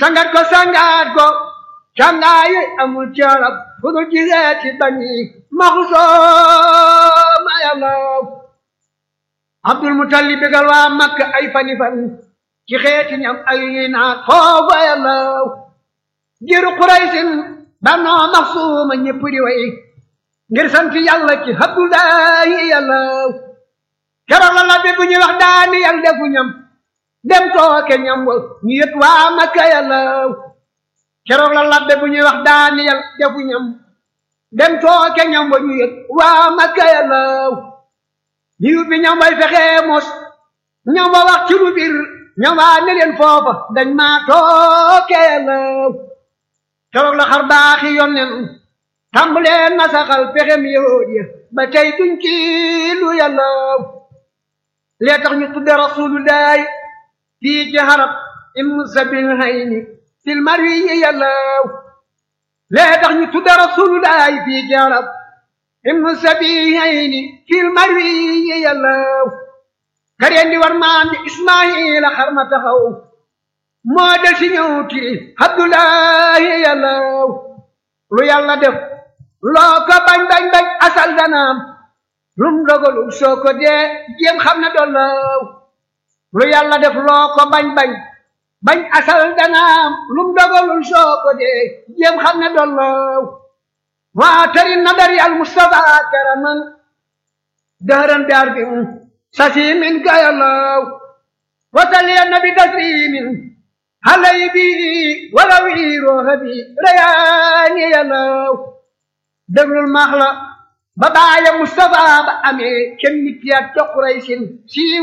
sangat ko sangat ko cangaayi amul carab fu dul giseeti bani maxusooma yàllaw abdul mutalib bégal waa makka ay fani fan ci xeeti ñam ay naat foofa yàllaw jiru quraysin banoo maxsuuma ñëpp di way ngir sant yàlla ci abdullahi yàllaw keroog la labbe bu ñuy wax daani yàlla defu ñam dem tooke ñam wa ñu yët waa makka yàllaw keroog la labbe bu ñuy wax daani yàlla defu ñam dem tooke ñam wa ñu yët waa makka yàllaw liu bi ñam way fexee mos ñam wa wax ci lu bir ñam waa ne leen foofa dañ maa tooke yàllaw keroog la xar baaxi yonnen tàmbalee nasaxal pexem yahud ya ba tey duñ ci lu yàllaw lee tax ñu tudde rasulullahi fii ci harab im sabil hayni fil marwi yi yàllaw lee tax ñu tudde rasulullahi fii ci harab im sabil hayni fil marwi yi yàllaw kareen di war maam di ismaila xar ma taxaw moo del si ñëw tiri abdullahi yàllaw lu yàlla def loo ko bañ bañ bañ asal danaam lum dogalul soo ko dee jéem xam ne dollaw lu yàlla def loo ko bañ bañ bañ asal danaam lum dogalul soo ko dee jéem xam ne dollaw waa tari nadari al mustafa karaman dëhëran bi arbi sasi min gayallaw wasali nabi taslimin halay bi wala wiirooxa bi rayaani yàllaw déglul maax la ba baaya Mustafa ba amee kenn nit yaat ca Quraysin si